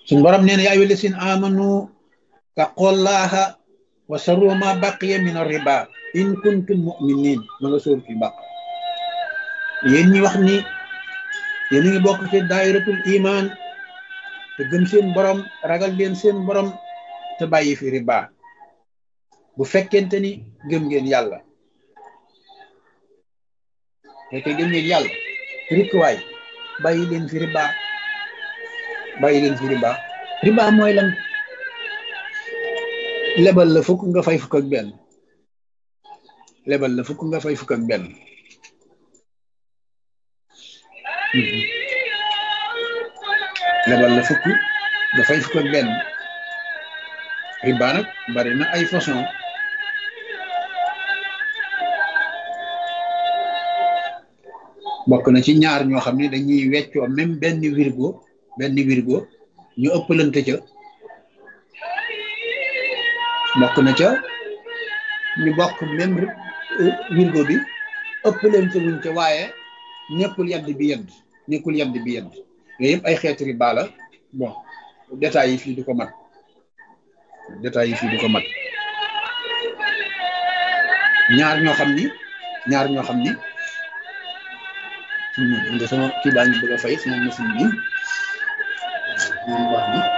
suñ borom nee na yaa ayyuha llazina amanu taqullaha wa sarru ma baqiya min ar-riba in kuntum mu'minin ma nga sóor fi baq yéen ñi wax ni yéen a ngi bokk ci daayiratul iman te gëm seen borom ragal leen seen borom te bàyyi fi riba bu fekkente ni gëm ngeen yàlla fekkee gëm ngeen yàlla rikkuwaay bàyyi leen fi riba bàyyi leen fi riba riba mooy lan lebal la fukk nga fay fukk ak benn lebal la fukk nga fay fukk ak benn lebal la fukk nga fay fukk ak benn riba nag bari na ay façon bokk na ci ñaar ñoo xam ne dañuy weccoo même benn wirgo benn wirgo ñu ëppalante ca bokk na ca ñu bokk même wirgo bi ëppalante wuñ ca waaye nekkul yadd bi yedd nekkul yadd bi yedd yooyu yëpp ay xeeti riba la bon détails yi fii du ko mat détails yi fii du ko mat ñaar ñoo xam ni ñaar ñoo xam ni nga sama kii baa ngi bëgg a fay sama machine bi moom baax na